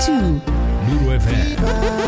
92.2 Nuru FM.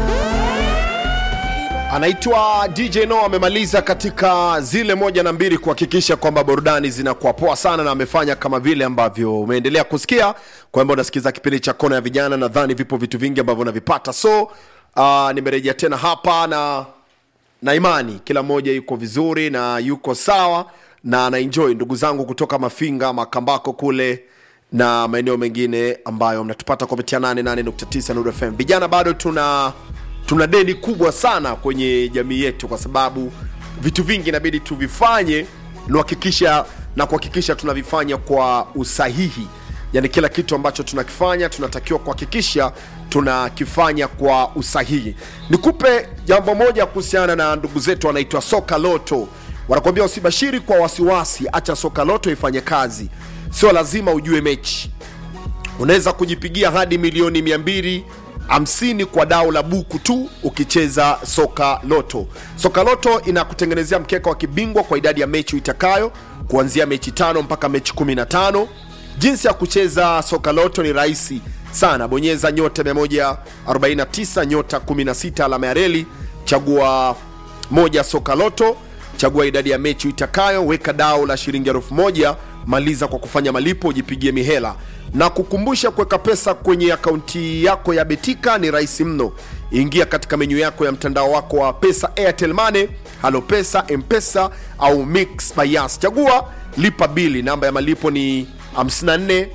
anaitwa dj no amemaliza katika zile moja na mbili kuhakikisha kwamba burudani zinakuwa poa sana na amefanya kama vile ambavyo umeendelea kusikia kwamba unasikiza kipindi cha kona ya vijana nadhani vipo vitu vingi ambavyo unavipata so uh, nimerejea tena hapa na na imani kila mmoja yuko vizuri na yuko sawa na anaenjoy ndugu zangu kutoka mafinga makambako kule na maeneo mengine ambayo mnatupata kupitia 88.9 Nuru FM. Vijana bado tuna tuna deni kubwa sana kwenye jamii yetu, kwa sababu vitu vingi inabidi tuvifanye nuhakikisha na kuhakikisha tunavifanya kwa usahihi. Yani kila kitu ambacho tunakifanya tunatakiwa kuhakikisha tunakifanya kwa usahihi. Nikupe jambo moja kuhusiana na ndugu zetu wanaitwa Soka Loto, wanakuambia usibashiri kwa wasiwasi, acha Soka Loto ifanye kazi. Sio lazima ujue mechi unaweza kujipigia hadi milioni 250 kwa dao la buku tu ukicheza soka loto soka loto inakutengenezea mkeka wa kibingwa kwa idadi ya mechi itakayo kuanzia mechi tano mpaka mechi 15 jinsi ya kucheza soka loto ni rahisi sana bonyeza nyota 149 nyota 16 alama ya reli chagua moja soka loto chagua idadi ya mechi itakayo weka dao la shilingi elfu moja maliza kwa kufanya malipo ujipigie mihela na kukumbusha kuweka pesa kwenye akaunti yako ya betika ni rahisi mno ingia katika menyu yako ya mtandao wako wa pesa airtel money halo pesa mpesa au mix by Yas. chagua lipa bili namba ya malipo ni 54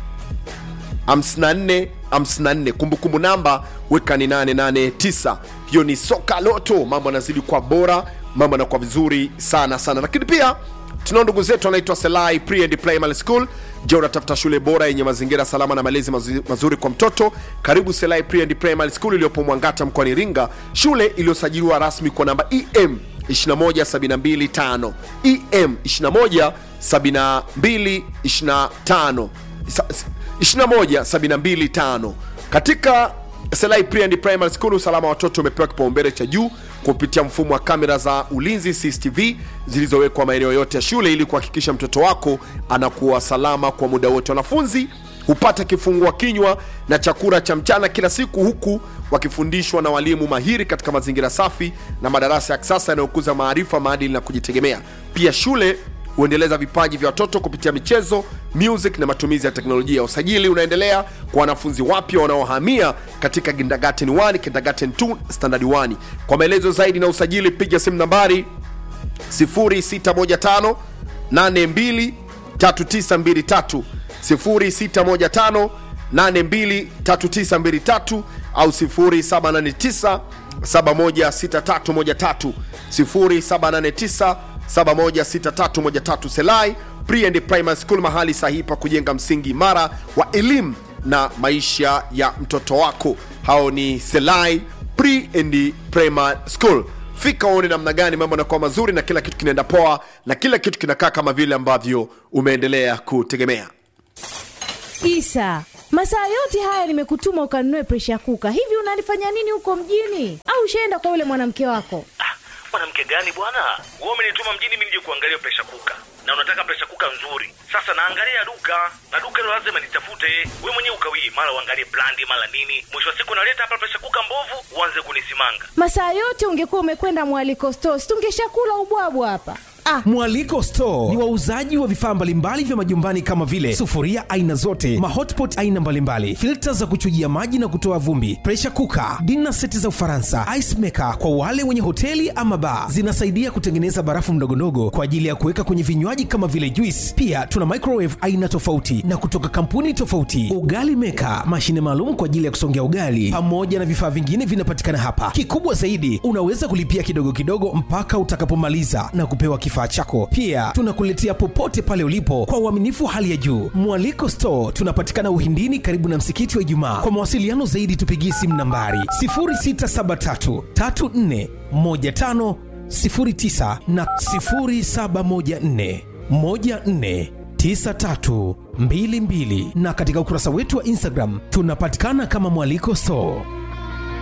54 54 kumbukumbu namba weka ni 889 hiyo ni soka loto mambo yanazidi kwa bora mambo yanakuwa vizuri sana sana lakini pia tunao ndugu zetu wanaitwa selai pre and primary school je unatafuta shule bora yenye mazingira salama na malezi mazu- mazuri kwa mtoto karibu selai pre and primary school iliyopo mwangata mkoani iringa shule iliyosajiliwa rasmi kwa namba em 21725 em 21725 21725 katika Selai Pre and Primary School, usalama wa watoto umepewa kipaumbele cha juu kupitia mfumo wa kamera za ulinzi CCTV zilizowekwa maeneo yote ya shule ili kuhakikisha mtoto wako anakuwa salama kwa muda wote. Wanafunzi hupata kifungua kinywa na chakula cha mchana kila siku huku wakifundishwa na walimu mahiri katika mazingira safi na madarasa ya kisasa yanayokuza maarifa, maadili na kujitegemea. Pia shule huendeleza vipaji vya watoto kupitia michezo music na matumizi ya teknolojia usajili unaendelea kwa wanafunzi wapya wanaohamia katika kindergarten 1 kindergarten 2 standard 1 kwa maelezo zaidi na usajili piga simu nambari 0615 82 3923 0615 82 3923 au 0789 716313 0789 716313 Selai Pre and Primary School, mahali sahihi pa kujenga msingi imara wa elimu na maisha ya mtoto wako. Hao ni Selai Pre and Primary School. Fika uone namna gani mambo yanakuwa mazuri na kila kitu kinaenda poa na kila kitu kinakaa kama vile ambavyo umeendelea kutegemea. Isa, masaa yote haya nimekutuma ukanunue presha kuka. Hivi unalifanya nini huko mjini? Au ushaenda kwa yule mwanamke wako? Ah, mwanamke gani bwana wewe umenituma mjini mimi nije kuangalia presha kuka na unataka presha kuka nzuri sasa naangalia duka na duka hilo lazima nitafute we mwenyewe ukawii mara uangalie brandi mara nini mwisho wa siku naleta hapa presha kuka mbovu uanze kunisimanga Masaa yote ungekuwa umekwenda mwaliko stores, tungeshakula ubwabwa hapa. Ah, Mwaliko Store ni wauzaji wa vifaa mbalimbali vya majumbani kama vile sufuria aina zote, mahotpot aina mbalimbali, filta za kuchujia maji na kutoa vumbi, pressure cooker, dinner seti za Ufaransa, ice maker kwa wale wenye hoteli ama bar. Zinasaidia kutengeneza barafu mdogondogo kwa ajili ya kuweka kwenye vinywaji kama vile juice. Pia tuna microwave aina tofauti na kutoka kampuni tofauti, ugali maker, mashine maalum kwa ajili ya kusongea ugali, pamoja na vifaa vingine vinapatikana hapa. Kikubwa zaidi, unaweza kulipia kidogo kidogo mpaka utakapomaliza na kupewa kifaa chako. Pia tunakuletea popote pale ulipo kwa uaminifu hali ya juu. Mwaliko Store tunapatikana Uhindini, karibu na msikiti wa Ijumaa. Kwa mawasiliano zaidi, tupigie simu nambari 0673 34 15 09 na 0714 14 9322 na katika ukurasa wetu wa Instagram tunapatikana kama Mwaliko Store.